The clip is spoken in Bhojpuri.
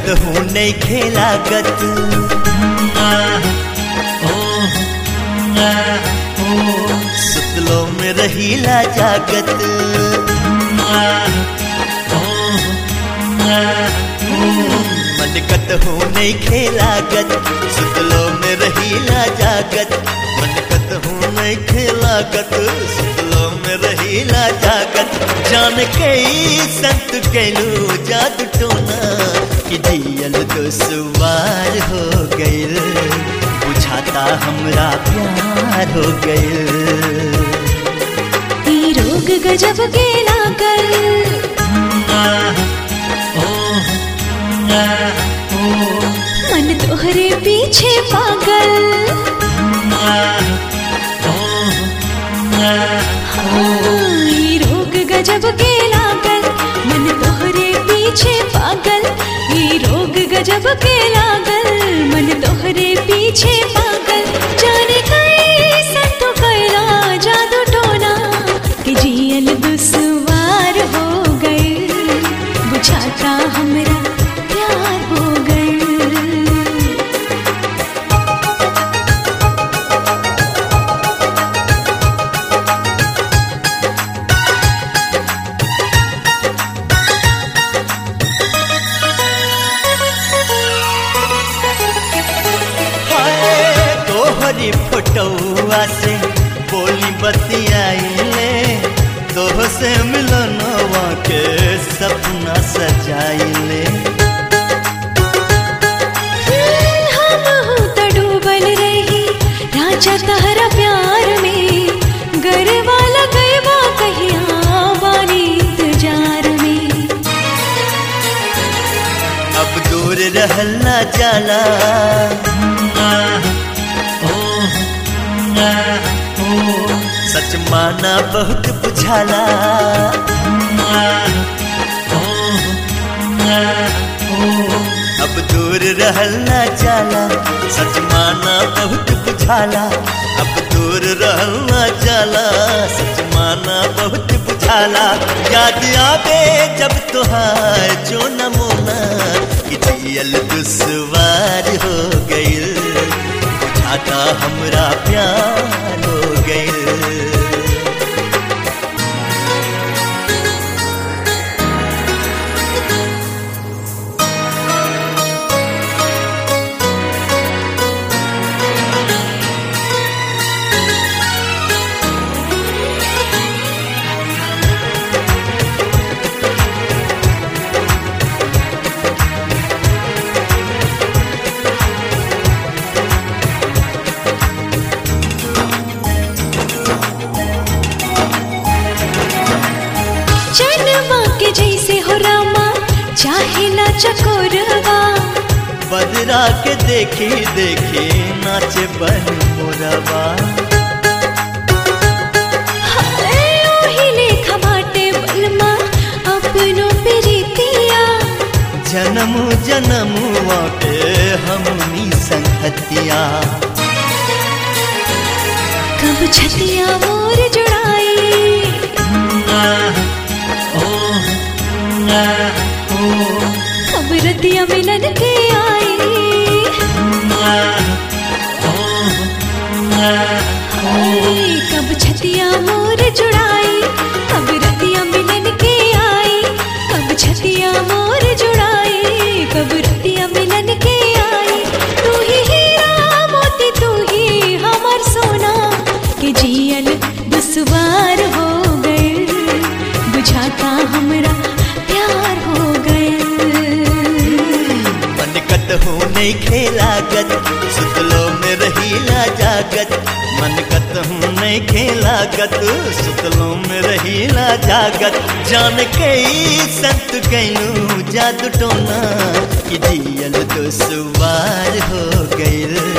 हूँ नहीं खेलागत सुतलो में रहीला जागत मन कत हूँ नहीं खेलागत सुतलो में रहीला जागत मन कत हूँ नहीं खेलागत सुतलो में रहीला जागत जान के संत कैलू जादू टोना कि दियल दुसवार हो गइल बुझाता हमरा प्यार हो गइल ई रोग गजब के लागल मन तोहरे पीछे पागल हाँ, ई रोग गजब के लागल मन तोहरे पीछे पागल ई रोग गजब के लागल मन तोहरे पीछे पागल जाने कई संतो कैला जादू टोना कि जियल दुसवार हो गए बुझाता हमरा प्यार हो गए हाय तोहरी फोटोआ से बोली बतियाइले तोह से मिलनवा के सपना सजाइले हम हूँ तो डूबल रही राजा तहरा प्यार में गरबा लगैबा कहिया बानी इंतजार में अब दूर रहला जाला सच माना बहुत बुझाला अब दूर रहला जाला सच माना बहुत बुझाला अब दूर रहला जाला सच माना बहुत बुझाला याद आवे जब तुहार जो नमूना कि जियल दुश्वार हो गइल बुझाता हमरा प्यार हो गइल चनमा के जैसे हो रामा चाहे ना चकोरवा बदरा के देखी देखी नाचे बन मोरवा हाय ओही लेखा बाटे बलमा अपनो प्रीतिया जन्म जन्मुआ के हमनी संगतिया कब छतिया मोर जुड़ाई कब रतिया मिलन के आई हाय, कब छतिया मोर जुड़ाई कब रतिया मिलन के आई कब छतिया मोर जुड़ाई कब रतिया मिलन के आई तू ही हीरा मोती तू ही हमर सोना के जियल दुश्वार हो गए बुझाता हमरा प्यार हो गए मन कत हूँ नहीं खेलागत सुतलो में रहीला जागत मन कत हूँ नहीं खेलागत सुतलो में रहीला जागत जान के संत कैलू जादू टोना कि जियल दुश्वार हो गइल